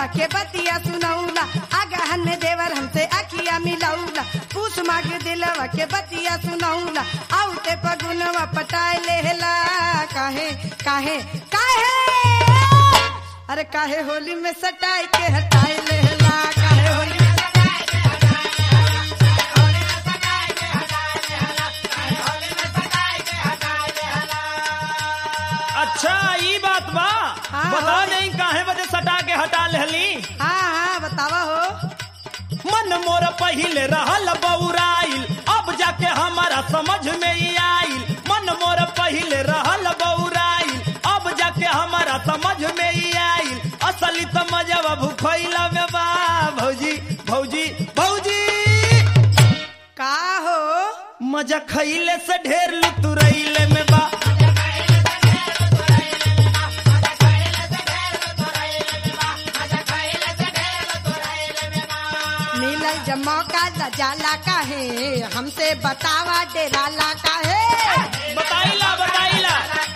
दिलवा के बतिया सुनौला आगहन में देवर हमसे अखिया मिलौला पूछ माग दिलवा के बतिया सुनौला आउते पगुनवा पटाए लेहला काहे काहे काहे अरे काहे होली में सटाई के हटाए लेहला काहे होली में अच्छा ई बात बा हाँ, बता हाँ। नहीं काहे बजे सटा के हटा लेहली हाँ हाँ बतावा हो मन मोर पहिले रहल बौराइल अब जाके हमारा समझ में ही आइल मन मोर पहिले रहल बौराइल अब जाके हमारा समझ में ही आइल असली तो मजब भूखैला में बा भौजी भौजी भौजी का हो मजा खैले से ढेर लुतुरैले में बा मिलल जब मौका त जाला काहे हमसे बतावा डेराला काहे बताइला बताइला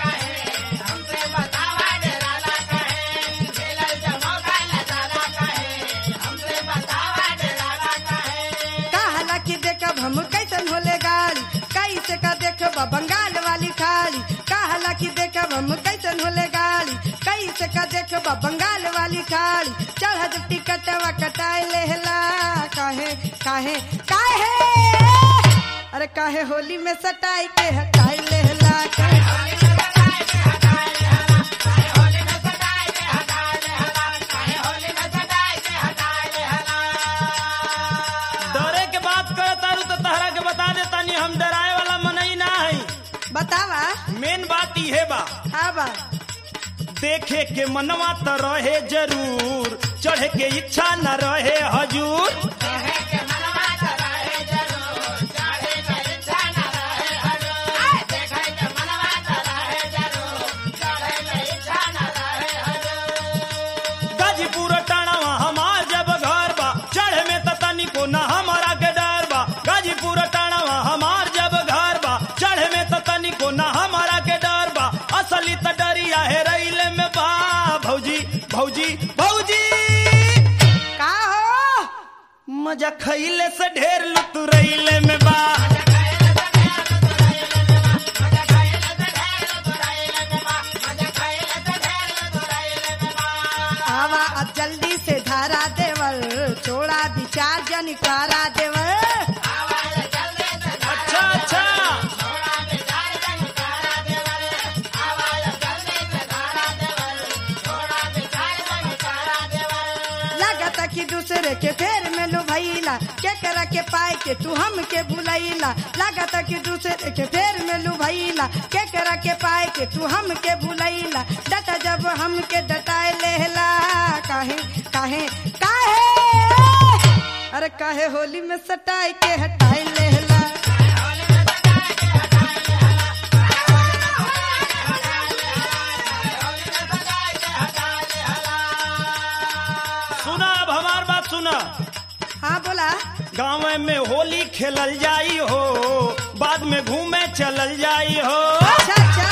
कहला कि देखब हम कैसन होले गाड़ी कैसे का देखब बंगाल वाली खाली कहला कि देखब हम कैसन होले गाड़ी कैसे का देखब बंगाल वाली खाली चढ़ टिकटवा कटाए लेहला काहे काहे काहे अरे काहे होली में सटाई के हटाई लेहला काहे डरे के बात करे तारू तो तहरा के बता दे तानी हम डराए वाला मनई ना है बतावा मेन बात इहे बा हाँ बा देखे के मनवा त रहे जरूर चढ़े के इच्छा न रहे हजूर गाजीपुर टणवा हमार जब घर बा चढ़े में त तनिको न हमारा के डर बा गाजीपुर टणवा हमार जब घर बा चढ़े में त तनिको न हमारा के डर बा असली त डरिया है रैले में बा भौजी भौजी भौजी का हो मजा खैले से ढेर लुतुरैले में बा आवा अब जल्दी से धारा देवल छोड़ा विचार जनिकारा देवल अच्छा अच्छा लगता कि दूसरे के फेर में लो भैला के करा के पाए के तू हम के भुलैला लगता कि दूसरे के फेर में लो भैला के करा के पाए के तू हम के भुलैला डटा जब हम के डटाए लेहला काहे काहे काहे अरे काहे होली में सटाई के हटाए लेहला सुना अब हमार बात सुना हाँ बोला गाँव में होली खेलल जाई हो बाद में घूमे चलल जाई हो अच्छा अच्छा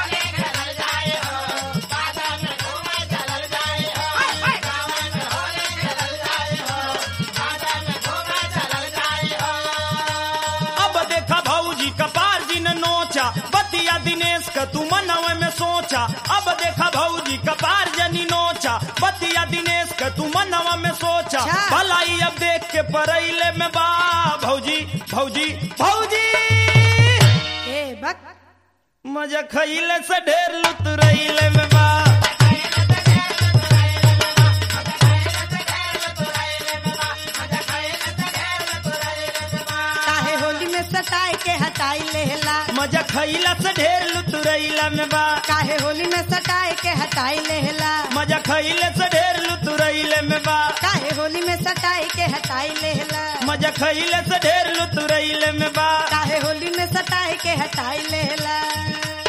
अब देखा भौजी कपार जी ने नोचा बतिया दिनेश का तू मनवे में सोचा अब देखा भौजी कपार जनी नोचा बतिया दिनेश का तू मनवा में सोचा अच्छा। भलाई अब देख के परैले में बा भौजी भौजी भौजी ए बक मजा खैले से ढेर लुतरैले में बा काहे होली में सटाई के हटाई लेहला मजा खैला से ढेर लुतरैला में बा काहे होली में सटाई के हटाई लेहला मजा खैले से ढेर लुतरैले में बा काहे होली में सटाई के हटाई लेहला मजा खैले से ढेर लुतरैले में बा काहे होली में सटाई के हटाई लेहला